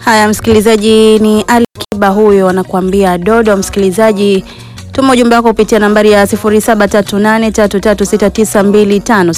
Haya, msikilizaji, ni Ali Kiba huyo anakuambia dodo. Msikilizaji, tuma ujumbe wako kupitia nambari ya 0738336925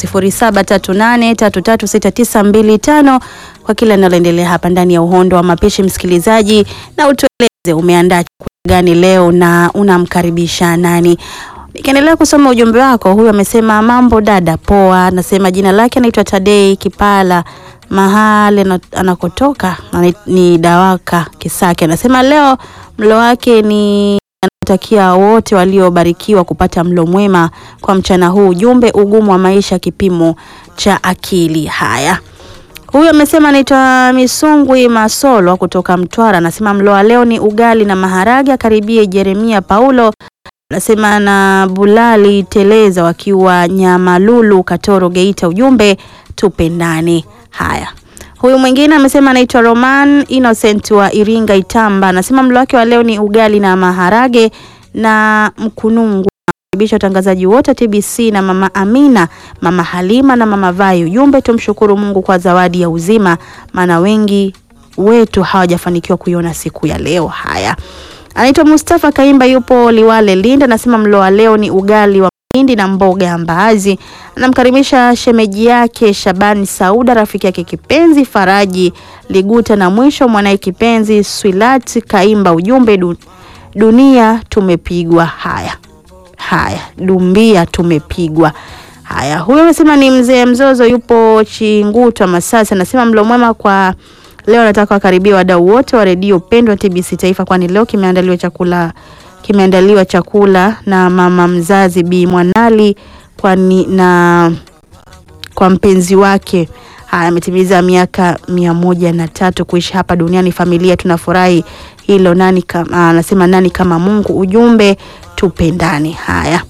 0738336925 kwa kila linaloendelea hapa ndani ya uhondo wa mapishi. Msikilizaji, na utueleze umeandaa chakula gani leo na unamkaribisha nani? Nikiendelea kusoma ujumbe wako, huyu amesema mambo dada, poa. Anasema jina lake anaitwa Tadei Kipala, mahali ana- anakotoka ani- ni Dawaka Kisake. Anasema leo mlo wake ni anatakia wote waliobarikiwa kupata mlo mwema kwa mchana huu. Ujumbe, ugumu wa maisha kipimo cha akili. Haya, huyu amesema anaitwa Misungwi Masolo kutoka Mtwara. Anasema mlo wa leo ni ugali na maharage. Akaribie Jeremia Paulo anasema na Bulali Teleza wakiwa Nyamalulu Katoro Geita. Ujumbe tupendane. Haya, huyu mwingine amesema anaitwa Roman Innocent wa Iringa Itamba. Anasema mlo wake wa leo ni ugali na maharage na mkunungu. Karibisha watangazaji wote TBC na mama Amina, mama Halima na mama Vai. Ujumbe tumshukuru Mungu kwa zawadi ya uzima, maana wengi wetu hawajafanikiwa kuiona siku ya leo. Haya, anaitwa Mustafa Kaimba, yupo Liwale Linda. Anasema mlo wa leo ni ugali wa mahindi na mboga ya mbaazi. Anamkaribisha shemeji yake Shabani Sauda, rafiki yake kipenzi Faraji Liguta, na mwisho mwanaye kipenzi Swilat Kaimba. Ujumbe du, dunia tumepigwa. Haya haya, dumbia tumepigwa. Haya, huyo anasema ni mzee Mzozo, yupo Chingutwa Masasi. Anasema mlo mwema kwa leo, nataka wakaribia wadau wote wa redio pendwa TBC Taifa, kwani leo kimeandaliwa chakula kimeandaliwa chakula na mama mzazi Bi Mwanali kwani na kwa mpenzi wake. Haya, ametimiza miaka mia moja na tatu kuishi hapa duniani. Familia tunafurahi hilo. Nani kama anasema nani kama Mungu. Ujumbe tupendane. Haya,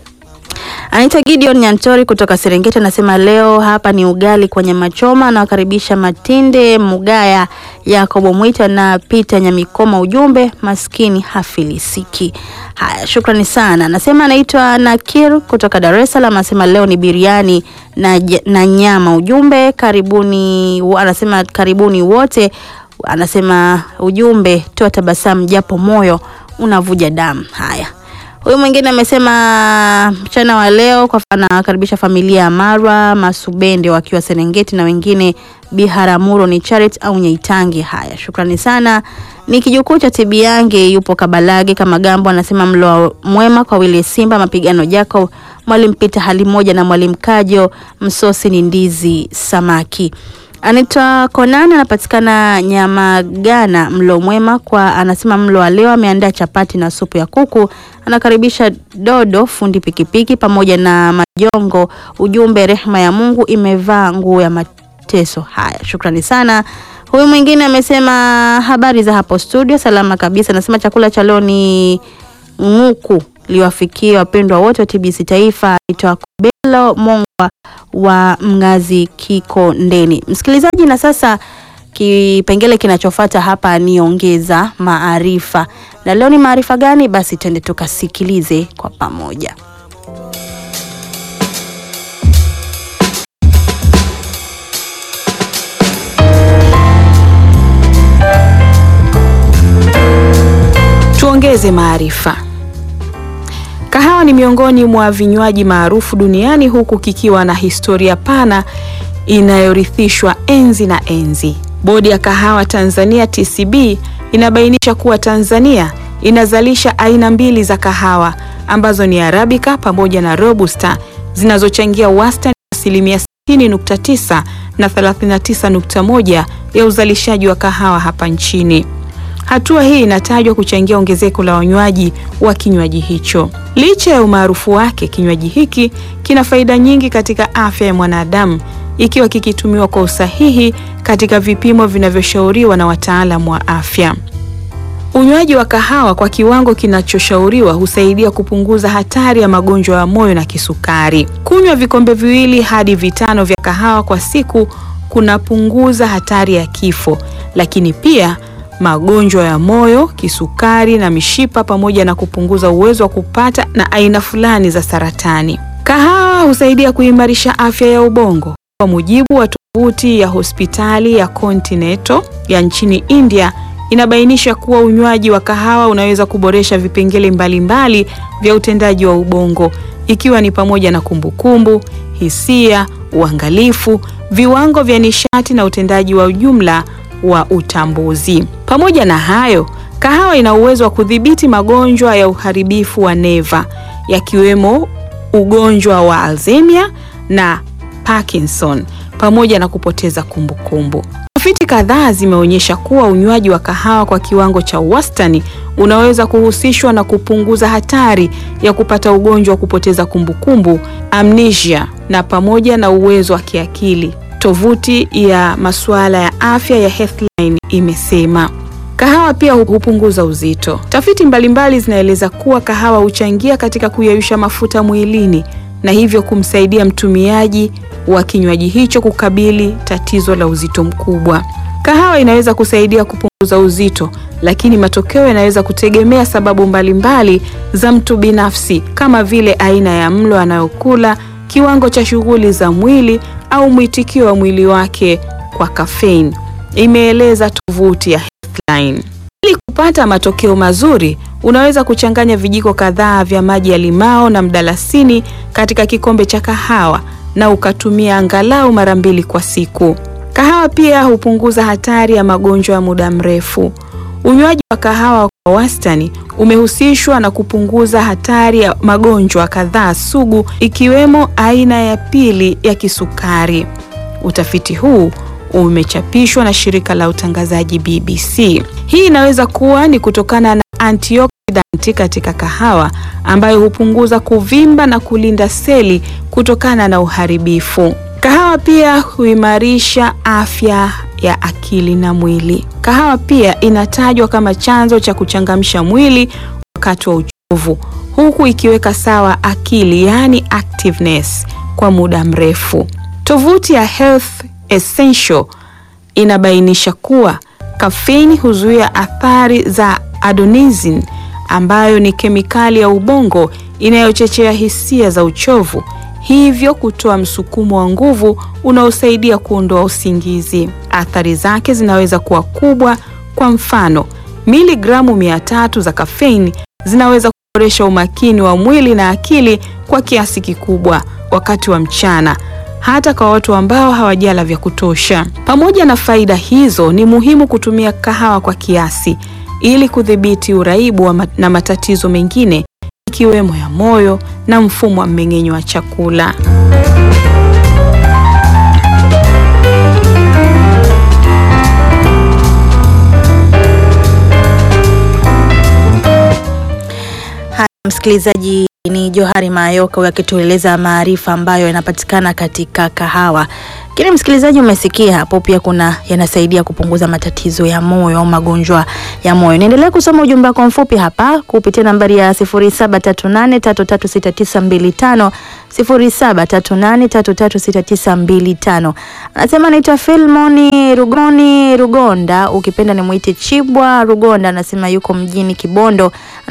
anaitwa Gideon Nyantori kutoka Serengeti, anasema leo hapa ni ugali kwa nyama choma. Anawakaribisha Matinde Mugaya, Yakobo Mwita na Peter Nyamikoma. Ujumbe maskini hafilisiki. Haya, shukrani sana. Anasema anaitwa Nakir kutoka Dar es Salaam, anasema leo ni biriani na, j- na nyama. Ujumbe karibuni, anasema karibuni wote. Anasema ujumbe toa tabasamu japo moyo unavuja damu. Haya, Huyu mwingine amesema mchana wa leo kwa anakaribisha familia ya Marwa Masubende wakiwa Serengeti na wengine Biharamulo ni Charit au Nyaitangi. Haya, shukrani sana. Ni kijukuu cha Tibiange yupo Kabalage kama Gambo anasema mlo mwema kwa Wile Simba mapigano Jacob Mwalimu Peter hali moja na Mwalimu Kajo msosi ni ndizi samaki. Anaitwa Konan anapatikana Nyamagana. Mlo mwema kwa, anasema mlo wa leo ameandaa chapati na supu ya kuku. Anakaribisha Dodo fundi pikipiki pamoja na Majongo. Ujumbe rehema ya Mungu imevaa nguo ya mateso. Haya, shukrani sana. Huyu mwingine amesema habari za hapo studio, salama kabisa. Anasema chakula cha leo ni ng'uku liwafikie wapendwa wote wa TBC Taifa. Anaitwa Kobelo Mongwa wa Mnazi Kikondeni. Msikilizaji, na sasa kipengele kinachofuata hapa ni ongeza maarifa, na leo ni maarifa gani? Basi twende tukasikilize kwa pamoja. Tuongeze maarifa. Kahawa ni miongoni mwa vinywaji maarufu duniani huku kikiwa na historia pana inayorithishwa enzi na enzi. Bodi ya Kahawa Tanzania TCB inabainisha kuwa Tanzania inazalisha aina mbili za kahawa ambazo ni Arabica pamoja na Robusta zinazochangia wastani wa asilimia 60.9 na 39.1 ya uzalishaji wa kahawa hapa nchini. Hatua hii inatajwa kuchangia ongezeko la wanywaji wa kinywaji hicho. Licha ya umaarufu wake, kinywaji hiki kina faida nyingi katika afya ya mwanadamu ikiwa kikitumiwa kwa usahihi katika vipimo vinavyoshauriwa na wataalamu wa afya. Unywaji wa kahawa kwa kiwango kinachoshauriwa husaidia kupunguza hatari ya magonjwa ya moyo na kisukari. Kunywa vikombe viwili hadi vitano vya kahawa kwa siku kunapunguza hatari ya kifo, lakini pia magonjwa ya moyo, kisukari na mishipa pamoja na kupunguza uwezo wa kupata na aina fulani za saratani. Kahawa husaidia kuimarisha afya ya ubongo. Kwa mujibu wa tovuti ya hospitali ya Continental ya nchini India inabainisha kuwa unywaji wa kahawa unaweza kuboresha vipengele mbalimbali vya utendaji wa ubongo ikiwa ni pamoja na kumbukumbu, hisia, uangalifu, viwango vya nishati na utendaji wa ujumla wa utambuzi. Pamoja na hayo, kahawa ina uwezo wa kudhibiti magonjwa ya uharibifu wa neva yakiwemo ugonjwa wa Alzheimer na Parkinson pamoja na kupoteza kumbukumbu. Tafiti kadhaa zimeonyesha kuwa unywaji wa kahawa kwa kiwango cha wastani unaweza kuhusishwa na kupunguza hatari ya kupata ugonjwa wa kupoteza kumbukumbu, amnesia na pamoja na uwezo wa kiakili. Tovuti ya masuala ya afya ya Healthline imesema. Kahawa pia hupunguza uzito. Tafiti mbalimbali zinaeleza kuwa kahawa huchangia katika kuyeyusha mafuta mwilini na hivyo kumsaidia mtumiaji wa kinywaji hicho kukabili tatizo la uzito mkubwa. Kahawa inaweza kusaidia kupunguza uzito, lakini matokeo yanaweza kutegemea sababu mbalimbali za mtu binafsi kama vile aina ya mlo anayokula, kiwango cha shughuli za mwili au mwitikio wa mwili wake kwa kafeini, imeeleza tovuti ya Healthline. Ili kupata matokeo mazuri, unaweza kuchanganya vijiko kadhaa vya maji ya limao na mdalasini katika kikombe cha kahawa na ukatumia angalau mara mbili kwa siku. Kahawa pia hupunguza hatari ya magonjwa ya muda mrefu. Unywaji wa kahawa kwa wastani umehusishwa na kupunguza hatari ya magonjwa kadhaa sugu ikiwemo aina ya pili ya kisukari. Utafiti huu umechapishwa na shirika la utangazaji BBC. Hii inaweza kuwa ni kutokana na antioksidanti katika kahawa ambayo hupunguza kuvimba na kulinda seli kutokana na uharibifu. Kahawa pia huimarisha afya ya akili na mwili. Kahawa pia inatajwa kama chanzo cha kuchangamsha mwili wakati wa uchovu, huku ikiweka sawa akili, yaani activeness, kwa muda mrefu. Tovuti ya Health Essential inabainisha kuwa kafeini huzuia athari za adenosine ambayo ni kemikali ya ubongo inayochochea hisia za uchovu, hivyo kutoa msukumo wa nguvu unaosaidia kuondoa usingizi. Athari zake zinaweza kuwa kubwa. Kwa mfano, miligramu mia tatu za kafeini zinaweza kuboresha umakini wa mwili na akili kwa kiasi kikubwa wakati wa mchana hata kwa watu ambao hawajala vya kutosha. Pamoja na faida hizo, ni muhimu kutumia kahawa kwa kiasi ili kudhibiti uraibu wa na matatizo mengine ikiwemo ya moyo na mfumo wa mmeng'enyo wa chakula. Haya, msikilizaji, ni Johari Mayoka akitueleza maarifa ambayo yanapatikana katika kahawa. Lakini msikilizaji, umesikia hapo pia kuna yanasaidia kupunguza matatizo ya moyo au magonjwa ya moyo. Niendelea kusoma ujumbe wako mfupi hapa kupitia nambari ya 0738336925 0738336925. Anasema anaitwa Filmoni Rugoni Rugonda, ukipenda ni muite Chibwa Rugonda. Anasema yuko mjini Kibondo